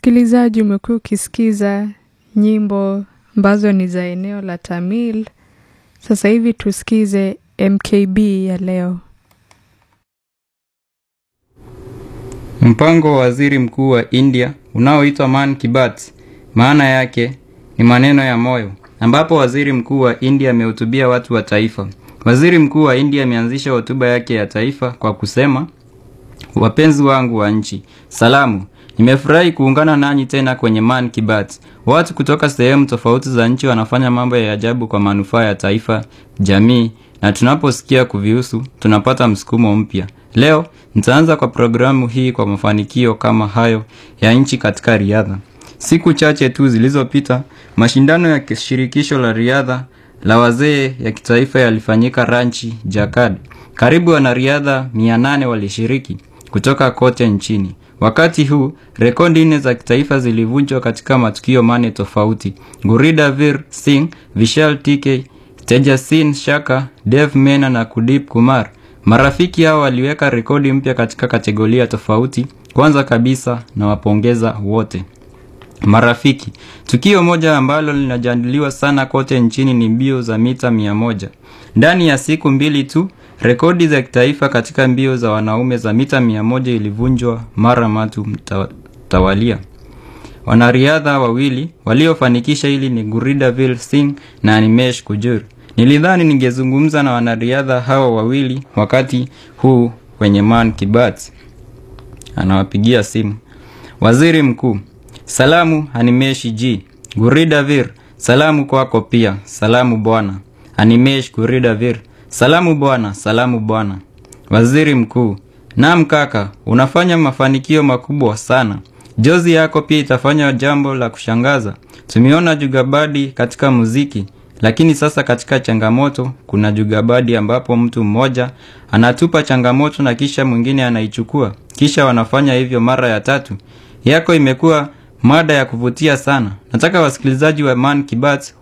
Msikilizaji, umekuwa ukisikiza nyimbo ambazo ni za eneo la Tamil. Sasa hivi tusikize MKB ya leo. Mpango wa waziri mkuu wa India unaoitwa Man Ki Baat, maana yake ni maneno ya moyo, ambapo waziri mkuu wa India amehutubia watu wa taifa. Waziri mkuu wa India ameanzisha hotuba yake ya taifa kwa kusema, wapenzi wangu wa nchi, salamu. Nimefurahi kuungana nanyi tena kwenye Man Ki Baat. Watu kutoka sehemu tofauti za nchi wanafanya mambo ya ajabu kwa manufaa ya taifa, jamii, na tunaposikia kuvihusu tunapata msukumo mpya. Leo nitaanza kwa programu hii kwa mafanikio kama hayo ya nchi katika riadha. Siku chache tu zilizopita, mashindano ya shirikisho la riadha la wazee ya kitaifa yalifanyika Ranchi, Jakad. Karibu wanariadha 800 walishiriki kutoka kote nchini. Wakati huu rekodi nne za kitaifa zilivunjwa katika matukio mane tofauti. Guridavir Singh, Vishal TK, Tejasin Shaka, Dev Mena na Kudip Kumar. Marafiki hao waliweka rekodi mpya katika kategoria tofauti. Kwanza kabisa na wapongeza wote marafiki. Tukio moja ambalo linajadiliwa sana kote nchini ni mbio za mita mia moja. Ndani ya siku mbili tu rekodi za kitaifa katika mbio za wanaume za mita mia moja ilivunjwa mara matu mtawalia. Wanariadha wawili waliofanikisha hili ni Guridavir Singh na Animesh Kujur. Nilidhani ningezungumza na wanariadha hao wawili wakati huu kwenye Man Ki Baat. Anawapigia simu. Waziri Mkuu, salamu Animesh G. Guridavir, salamu kwako pia. Salamu bwana. Animesh Guridavir, salamu bwana, salamu bwana. Waziri Mkuu, naam kaka, unafanya mafanikio makubwa sana. Jozi yako pia itafanya jambo la kushangaza. Tumeona jugabadi katika muziki, lakini sasa katika changamoto kuna jugabadi ambapo mtu mmoja anatupa changamoto na kisha mwingine anaichukua, kisha wanafanya hivyo mara ya tatu. Yako imekuwa mada ya kuvutia sana. Nataka wasikilizaji wa Man Ki Baat